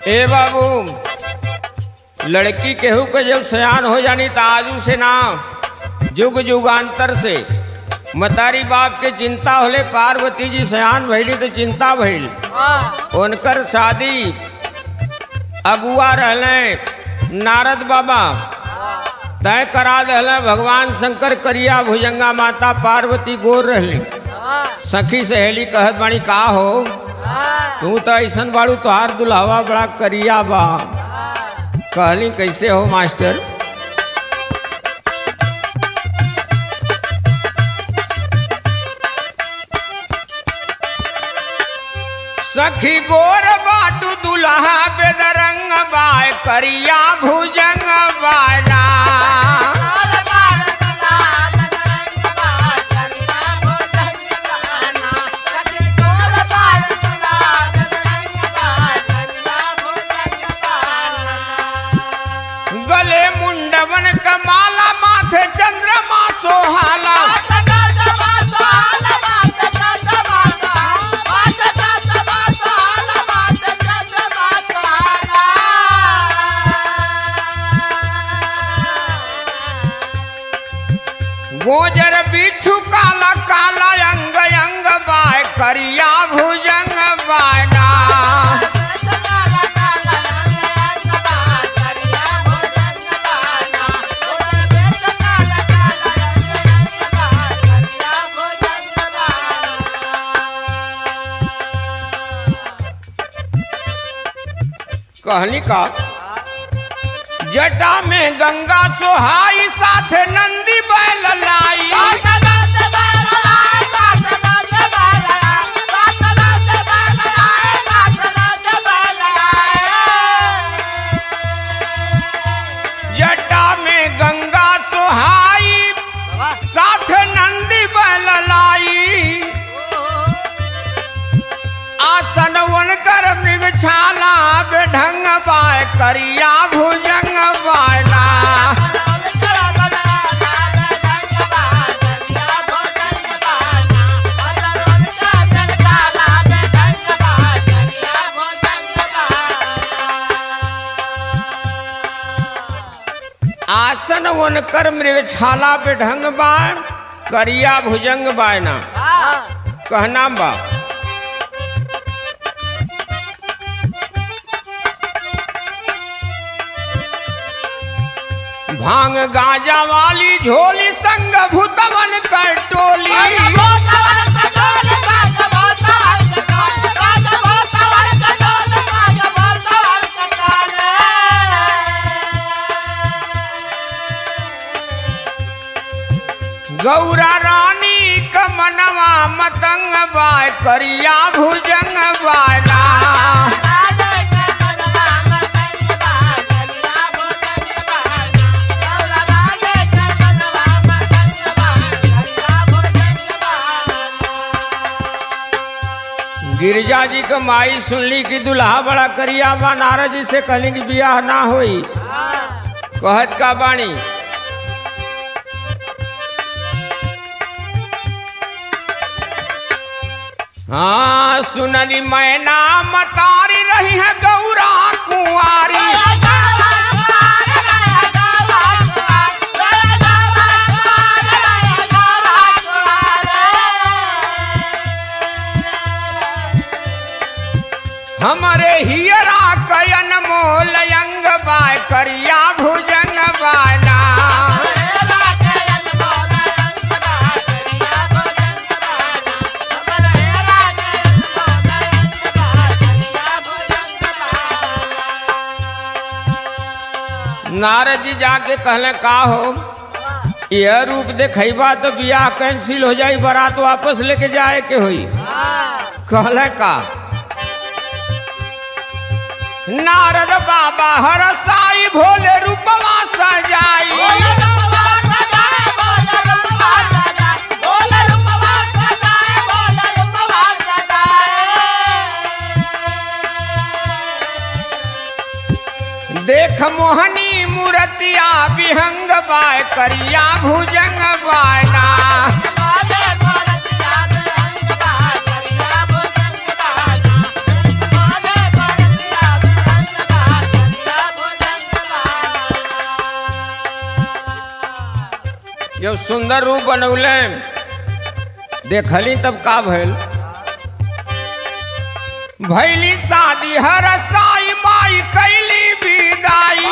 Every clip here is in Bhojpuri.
ए बाबू लड़की केहू के जब सयान हो जानी तो आजू से ना जुग जुगांतर से मतारी बाप के चिंता होले पार्वती जी सयान भइली तो चिंता भइल उनकर शादी अगुआ रहले नारद बाबा तय करा दहले भगवान शंकर करिया भुजंगा माता पार्वती गोर रहली सखी सहेली कहत बाणी का हो तू तो ऐसन बाड़ू तोहार दुल्हवा बड़ा करिया बा कहली कैसे हो मास्टर सखी गोर बाटू दुल्हा बेदरंग बाय करिया भुजंग बायना गले मुंडवन कमाला माथे चंद्रमा सोहाला गोजर बिच्छू काला काला अंग अंग बाय करिया भुजंग बायना कहनी का जटा में गंगा सोहाई साथे नंदी बैल लाई जटा में गंगा सोहाई साथ नंदी बैल लाई आसन वन कर मृग छाला बेढंग बाय करिया भुजंग बायना आसन वन कर मृग छाला बेढंग बाय करिया भुजंग बायना कहना बा भांग गाजा वाली झोली संग भूतवन कर टोली गौरा रानी कमनवा मतंग बाय करिया भुजंग बायना गिरिजा जी के माई सुनली कि दुल्हा बड़ा करिया बा नारद जी से कहली कि बियाह ना होई कहत का बाणी हाँ सुनली मैना मतारी रही है गौरा कुंवारी हमारे हियरा कयन मोल अंग बाय करिया भुजंग बायना नारद जी जाके कहले का हो यह रूप देखैबा तो बियाह कैंसिल हो जाई बारात वापस लेके जाए के होई कहले का नारद बाबा हर साई भोले रूपवा सजाई देख मोहनी मूर्तिया विहंग बाय करिया भुजंग बायना Yeah. सुंदर रूप बनौले देखली तब का भइल भैली शादी हर साई माई कैली विदाई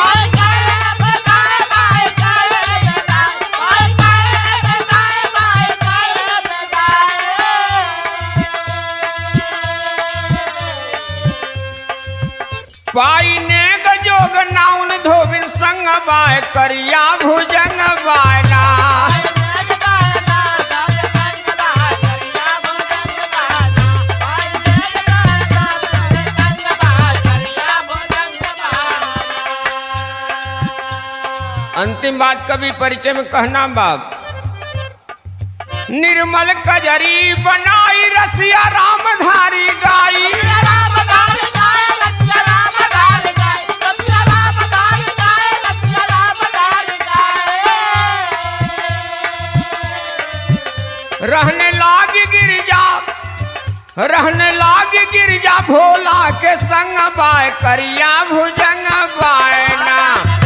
पाई ने गजोग नाउन धोबिन संग बाय करिया भुजंग बायना अंतिम बात कवि परिचय में कहना बाप निर्मल कजरी बनाई रसिया रामधारी गाई रहने लागी गिरजा रहने लागी गिरजा भोला के संग बाय करिया भुजंग बायना